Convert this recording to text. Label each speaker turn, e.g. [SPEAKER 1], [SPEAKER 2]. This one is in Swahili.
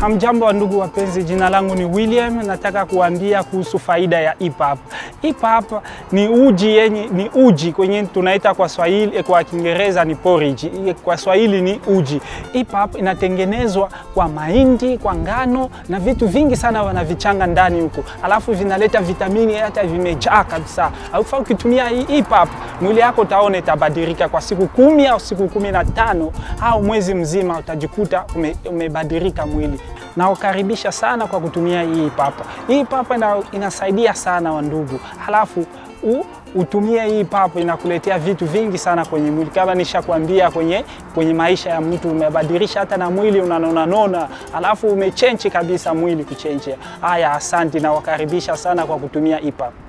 [SPEAKER 1] Hamjambo wa ndugu wapenzi, jina langu ni William. Nataka kuambia kuhusu faida ya EPUB. EPUB ni uji yenye ni uji kwenye tunaita kwa Swahili, kwa Kiingereza ni porridge, kwa Swahili ni uji. EPUB inatengenezwa kwa mahindi, kwa ngano na vitu vingi sana wanavichanga ndani huko, alafu vinaleta vitamini, hata vimejaa kabisa. Alafu ukitumia hii EPUB mwili yako utaona itabadilika kwa siku kumi au siku kumi na tano au mwezi mzima, utajikuta ume, umebadilika mwili. Nawakaribisha sana kwa kutumia hii papa. Hii papa ina, inasaidia sana wandugu, halafu u, utumie hii papa, inakuletea vitu vingi sana kwenye mwili, kama nishakwambia kwenye, kwenye maisha ya mtu umebadilisha hata na mwili unanona nona, halafu umechenji kabisa mwili kuchenji. Haya, asante, nawakaribisha sana kwa kutumia hii papa.